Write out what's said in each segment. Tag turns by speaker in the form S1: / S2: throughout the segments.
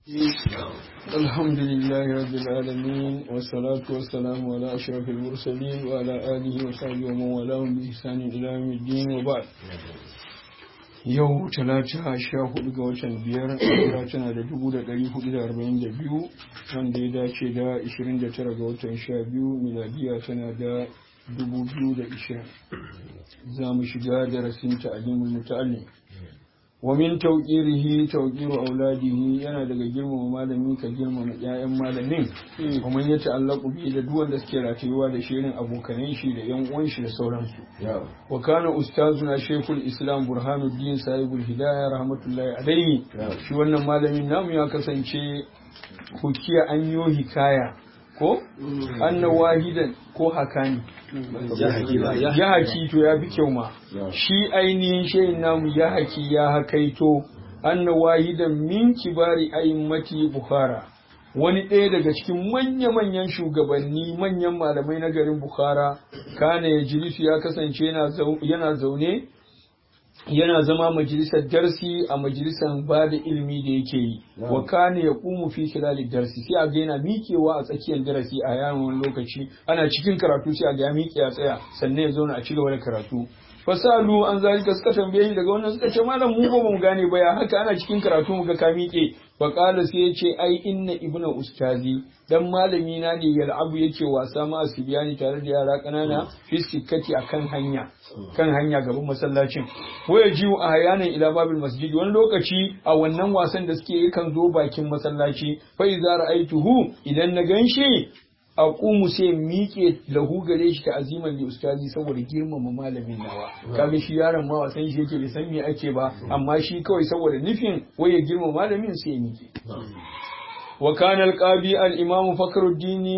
S1: الحمد لله رب العالمين والصلاة والسلام على أشرف المرسلين وعلى آله وصحبه ومن والاهم بإحسان إلى يوم الدين وبعد yau talata sha hudu ga watan biyar hijira tana da dubu da dari hudu da arba'in da biyu wanda ya dace da ishirin da tara ga watan sha biyu miladiya tana da dubu biyu da ishirin za mu shiga darasin ta'alimul muta'allim wa min tawqirihi tawqiru auladihi yana daga girmama malami ka girmama ƴaƴan malamin kuma ya ta'allaqu bi da duk wanda suke ratayuwa da shirin abokanan shi da ƴan uwan shi da sauransu wa kana ustazuna shaykhul islam burhanuddin sahibul hidayah rahmatullahi alaihi shi wannan malamin namu ya kasance hukiya an yo hikaya ko anna wahidan ko hakani ya haki to ya fi kyau ma shi ainihin shayin namu ya haki ya hakaito anna wahidan min kibari a'immati bukhara wani ɗaya daga cikin manya-manyan shugabanni manyan malamai na garin bukhara kana ya jilisu ya kasance yana zaune yana zama majalisar darsi a majalisar ba da ilimi da yake yi wa kana ya kumu fi khilali darsi sai a ga yana miƙewa a tsakiyar darasi a yawan wani lokaci ana cikin karatu sai a ga ya miƙe a tsaya sannan ya zauna a ci gaba da karatu fasalu an zalika suka tambaye shi daga wannan suka ce malam mu ba mu gane ba ya haka ana cikin karatu mu ga ka miƙe fa qala sai yace ai inna ibnu ustazi dan malami na ne yal'abu yake wasa ma asibiyani tare da yara kanana fi sikkati akan hanya kan hanya gaban masallacin waya jiwu a hayanan ila babil masjid wani lokaci a wannan wasan da suke yakan zo bakin masallaci fa idza ra'aituhu idan na ganshi a ƙumu sai miƙe lahu gare shi ta aziman da ustazi saboda girmama malamin nawa kaga shi yaron ma wasan shi yake bai san me ake ba amma shi kawai saboda nufin waye girmama malamin sai miƙe wa kana al-qadi al-imam fakhruddin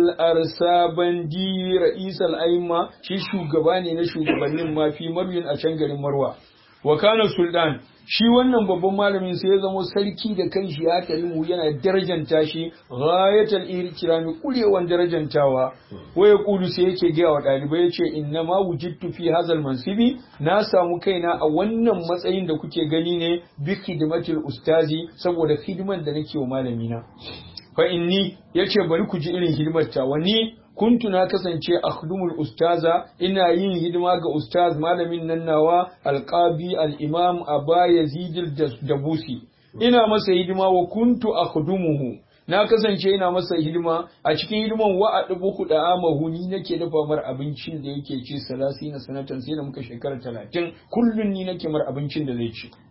S1: al-arsabandi ra'is al-aimma shi shugaba ne na shugabannin mafi marwin a can garin marwa wa kana sultan shi wannan babban malamin sai ya zamo sarki da kanshi ya karimu yana darajanta shi ghayatul irkirami kurewan darajantawa waya kudu sai yake gaya wa dalibai yace inna ma wujidtu fi hazal mansibi na samu kaina a wannan matsayin da kuke gani ne bi khidmatil ustazi saboda hidiman da nake wa malamina fa inni yace bari ku ji irin hidimar ta wani kuntu na kasance akhdumul ustaza ina yin hidima ga ustaz malamin nan nawa alqabi al-imam aba yazid dabusi ina masa hidima wa kuntu akhdumuhu na kasance ina masa hidima a cikin hidiman wa a dubu kuɗa amahu ni nake dafa mar abincin da yake ci salasi na sanatan sai da muka shekara talatin kullum ni nake mar abincin da zai ci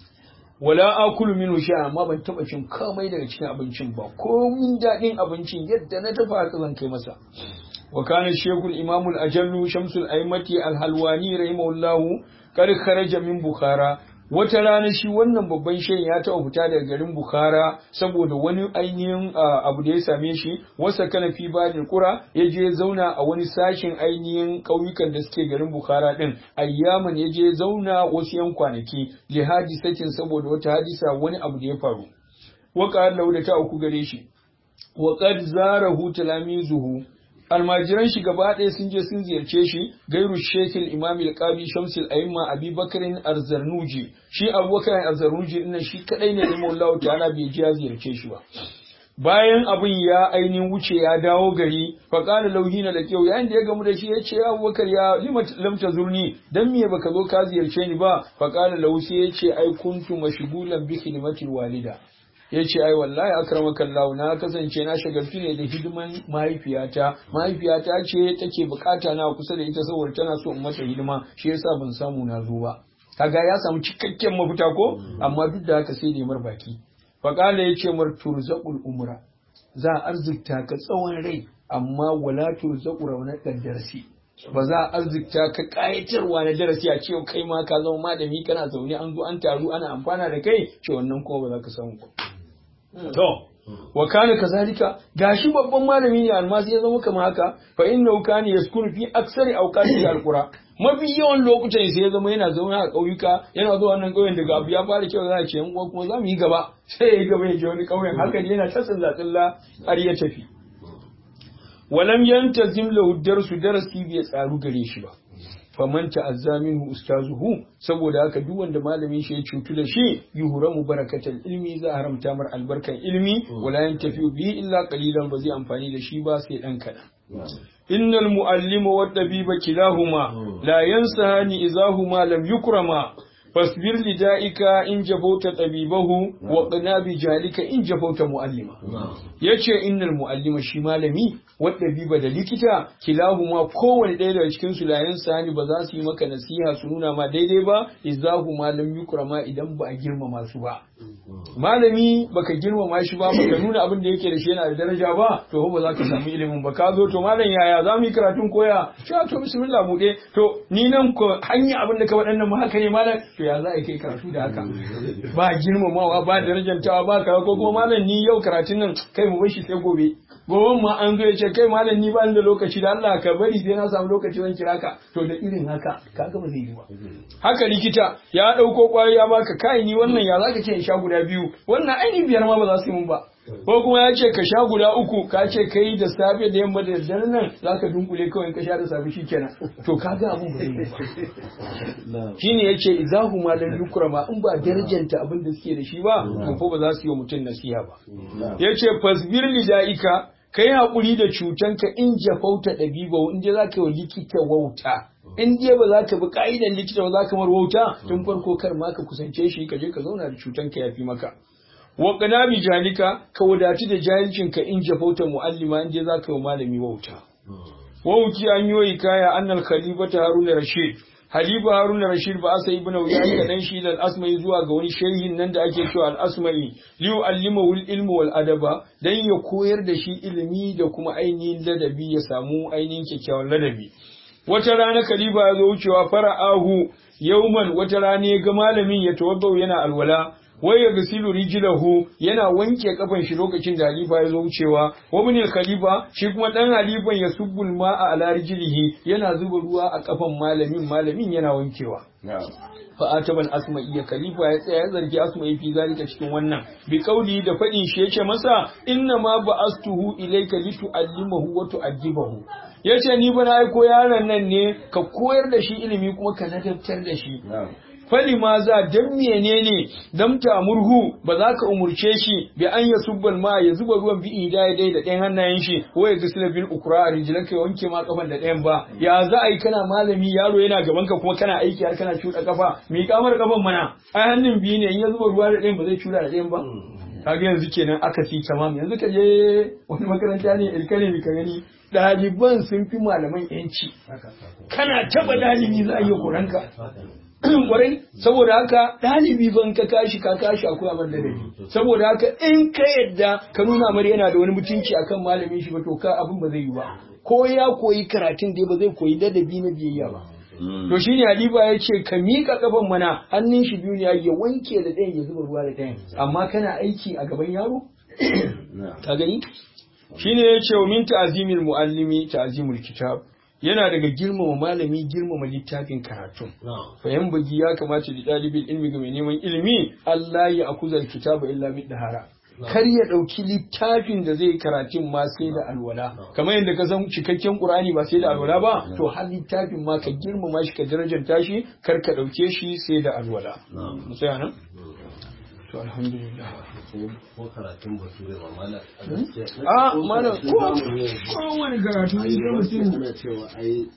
S1: wala akulu minhu sha amma ban taba cin komai daga cikin abincin ba komin daɗin abincin yadda na dafa haka zan kai masa wa kana shekul imamul ajallu shamsul aimati alhalwani rahimahullahu kar kharaja min bukhara wata rana shi wannan babban shehin ya taɓa fita daga garin bukhara saboda wani ainihin abu da ya same shi wasa kana fi badin kura ya je zauna a wani sashen ainihin ƙauyukan da suke garin bukhara din ayyaman ya je zauna wasu yan kwanaki jihadi sakin saboda wata hadisa wani abu da ya faru waka da ta uku gare shi wa qad zarahu talamizuhu almajiran shi gaba ɗaya sun je sun ziyarce shi gairu shekil imam al-qadi shamsul aimma abi bakarin arzarnuji shi abubakar arzarnuji dinnan shi kadai ne limu Allah ta'ala bai je ya ziyarce shi ba bayan abin ya ainihin wuce ya dawo gari fa qala lauhina da kyau yayin da ya gamu da shi ya ce abubakar ya lima lam tazurni dan me baka zo ka ziyarce ni ba fa qala lahu sai ya ce ai kuntu mashghulan bi khidmatil walida ya ce ai wallahi akramaka Allah na kasance na shagaltu ne da hidiman mahaifiyata mahaifiyata ce take bukata na kusa da ita saboda tana so in mata hidima shi yasa ban samu na zo ba kaga ya samu cikakken mafita ko amma duk da haka sai da mar baki faqala yace mar turzaqul umra za a arzikta ka tsawon rai amma wala turzaqu raunaqad darsi ba za a arzikta ka kayatarwa na darasi a ce kai ma ka zama malami kana zaune an zo an taru ana amfana da kai ce wannan kuma ba za ka samu ba To, wa kana kazalika gashi babban malami ne almasi ya zama kamar haka fa inna kana yaskunu fi aksari awqati alqura mafi yawan lokutan sai ya zama yana zaune a ƙauyuka yana zuwa wannan ƙauyen daga abu ya fara kyau za a ce yan uwa kuma za mu yi gaba sai ya yi gaba ya je wani ƙauyen haka ne yana ta tsilla tsilla har ya tafi walam yantazim lahu darsu darasi bai tsaru gare shi ba faman ta'azza minhu ustazuhu saboda haka duk wanda malamin shi ya cutu da shi yuhramu barakatal ilmi za a haramta mar albarkan ilmi wala yantafi bihi illa qalilan ba zai amfani da shi ba sai dan kadan innal muallima wad tabiba kilahuma la yansahani idahuma lam yukrama fasbir lida'ika in jafauta tabibahu wa qna bi jalika in jafauta muallima yace innal muallima shi malami wadda biba da likita kilahuma kowane ɗaya daga cikin su layan sani ba za su yi maka nasiha su nuna ma daidai ba izahu malam yukrama idan ba a girmama su ba malami baka girmama shi ba baka nuna abin da yake da shi yana da daraja ba to ba za ka samu ilimin ba ka zo to malam yaya za mu yi karatun koya sha to bismillah mu dai to ni nan ko hanya abin da ka waɗannan ma haka ne malam to ya za a kai karatu da haka ba girmamawa ba darajantawa ba ka ko kuma malam ni yau karatun nan kai mu bar shi sai gobe gobe ma an zo ya ce kai malam ni ba da lokaci da Allah ka bari sai na samu lokaci zan kira ka to da irin haka kaga ba zai yi ba haka likita ya dauko kwayoyi ya baka kai ni wannan ya zaka ce in sha guda biyu wannan ainihin biyar ma ba za su yi mun ba ko kuma ya ce ka sha guda uku ka ce kai da safe da yamma da daddare nan zaka dunkule kawai ka sha da safe shikenan to kaga abun ba zai yi ba shine yace izahu ma lam yukrama in ba darajanta abin da suke da shi ba to ko ba za su yi wa mutum nasiha ba yace fasbir lidaika kai haƙuri da cutanka in jafauta ɗabiba in je za ka yi wa likita wauta in je ba za ka bi ka'idan likita ba za ka mar wauta tun farko kar ma ka kusance shi ka je ka zauna da cutanka ya fi maka wa bi jalika ka wadatu da jahilcinka in jafauta mu'allima in je za ka yi malami wauta wauti an yi kaya annal khalifata haruna rashid Halifa Haruna Rashid ba asa ibn Uyayy da dan shi da asmai zuwa ga wani shehin nan da ake cewa al-Asma'i li yu'allima wal ilmu wal adaba dan ya koyar da shi ilimi da kuma ainihin ladabi ya samu ainihin kyakkyawan ladabi wata rana Khalifa ya zo wucewa fara'ahu yauman wata rana ya ga malamin ya tawaddau yana alwala wai ya gasilu rijilahu yana wanke kafan shi lokacin da halifa ya zo wucewa wa bin khalifa shi kuma dan halifan ya subbul ma'a ala rijlihi yana zuba ruwa a kafan malamin malamin yana wankewa fa ataban asma'i ya khalifa ya tsaya ya zargi asma'i fi zalika cikin wannan bi kauli da fadin shi yace masa inna ma ba'astuhu ilayka litu'allimahu wa tu'addibahu yace ni bana aiko yaron nan ne ka koyar da shi ilimi kuma ka ladabtar da shi fali ma za dan menene dan murhu ba za ka umurce shi bi an ya subbal ma ya zuba ruwan bi idaya dai da ɗayan hannayen shi ko ya gisila bil ukra a rijilan ka wanke ma kafan da ɗayan ba ya za a yi kana malami yaro yana gaban ka kuma kana aiki har kana cuɗa kafa mi kamar kafan mana ai hannun biyu ne in ya zuba ruwa da ɗayan ba zai cuɗa da ɗayan ba kaga yanzu kenan aka fi tamam yanzu ka je wani makaranta ne ilkane ka gani ɗaliban sun fi malaman yanci kana taba ɗalibi za a iya kuranka kwarai saboda haka ɗalibi ban ka kashi ka kashi akwai abin da dabi saboda haka in ka yadda ka nuna mar yana da wani mutunci akan malamin shi ba to ka abin ba zai yi ba ko ya koyi karatun dai ba zai koyi ladabi na biyayya ba to shine Halifa ya ce ka miƙa kafan mana hannun shi biyu ne ya wanke da ɗayan ya zuba ruwa da ɗayan amma kana aiki a gaban yaro ka gani shine ya ce wa min ta'zimil muallimi ta'zimul kitab yana daga girmama malami girmama littafin karatun fayan bugi ya kamata da ɗalibin ilmi ga mai neman ilimi Allah ya akuzar kitaba illa bi dahara kar ya ɗauki littafin da zai karatun ma sai da alwala kamar yadda ka san cikakken qur'ani ba sai da alwala ba to har littafin ma ka girmama shi ka darajanta shi kar ka ɗauke shi sai da alwala mu tsaya nan to alhamdulillah
S2: ko karatun bature ba mana
S1: a mana ko ko wani karatu ne mutum
S2: cewa ai